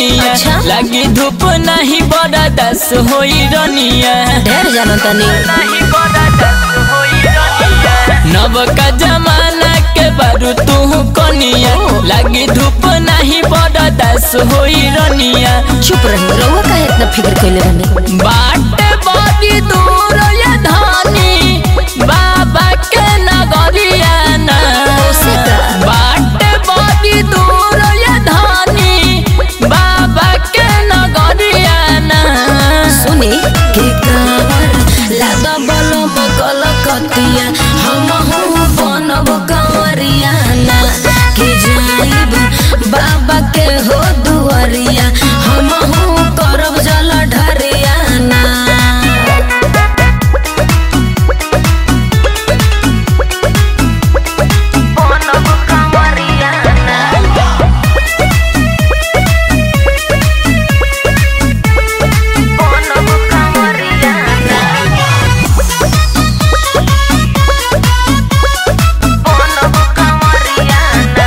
कनिया अच्छा। लगी धूप नहीं बड़ा दस होई रनिया ढेर जानो तनी नव का जमाना के बारू तू कनिया लगी धूप नहीं बड़ा दस होई रनिया चुप रही रहुआ काहे इतना फिक्र कइले रहनी बाट बड़ी दूर ये धानी बाबा के नगरिया ना ओसे का? बाट बड़ी दूर ये धानी बाबा के नगरिया ना सुनी के कावर लादा बलो बकल कतिया हम हूँ बनब कंवरिया ना के जाइब बाबा के हो दुआरिया हम हूँ करब जल ढरिया ना बनब कंवरिया ना बनब कंवरिया ना बनब कंवरिया ना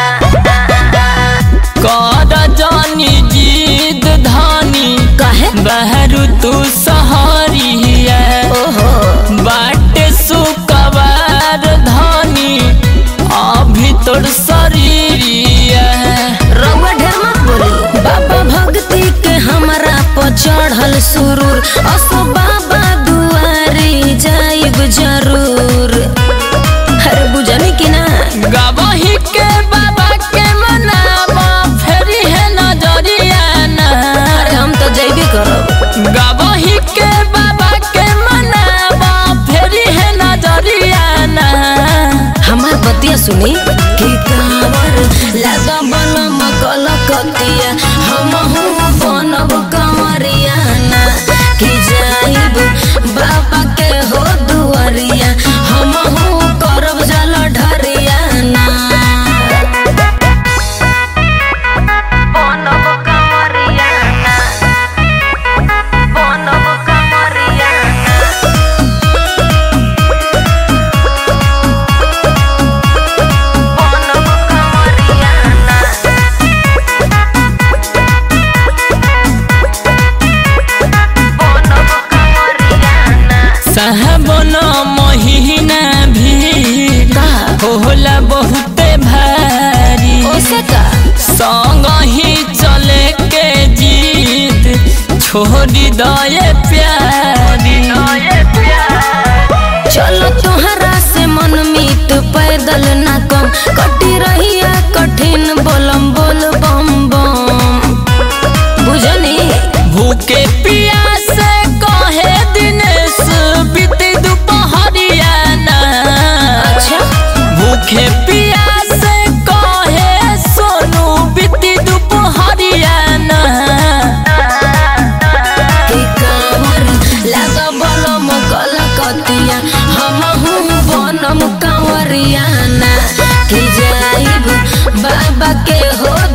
कर जानी जीद धानी काहे बहरू तू सहरिया ओहो बाटे सुकवार धानी अभी तोर शरीरिया रउआ ढेर मत बोली बाबा भक्ति के हमरा पर चढ़ल सुरूर असो बाबा दुआरी जाइब जरूर अरे बुझनी कि ना गवही के बाबा के मनावा फेरी है नजरिया ना अरे हम तो जइबे करब गवही के बाबा के मनावा फेरी है नजरिया ना हमार बतिया सुनी कि कांवर लागा बनम कल कतिया हम हूँ बनब कंवरिया ना कि जाइब बाबा के हो दुआरिया हम हूँ करब जल ढरिया ना बनब कंवरिया ना बनब कंवरिया ना बनब कंवरिया ना बनब कंवरिया ना साहबन महीना भी का होला बहुते भारी ओसे का संग ही चले के जीत छोड़ी दये प्यारी चलो तोहरा से मन मीत पैदल ना कम कटी रहिया कठिन बोलम बोल बम बम बुझनी भूखे पियासे कहे दिनेश बीती दुपहरिया ना अच्छा भूखे पियासे कहे सोनू बीती दुपहरिया ना के कांवर लागा बलम कल कतिया हम हूँ बनम कंवरिया ना कि जाइब बाबा के हो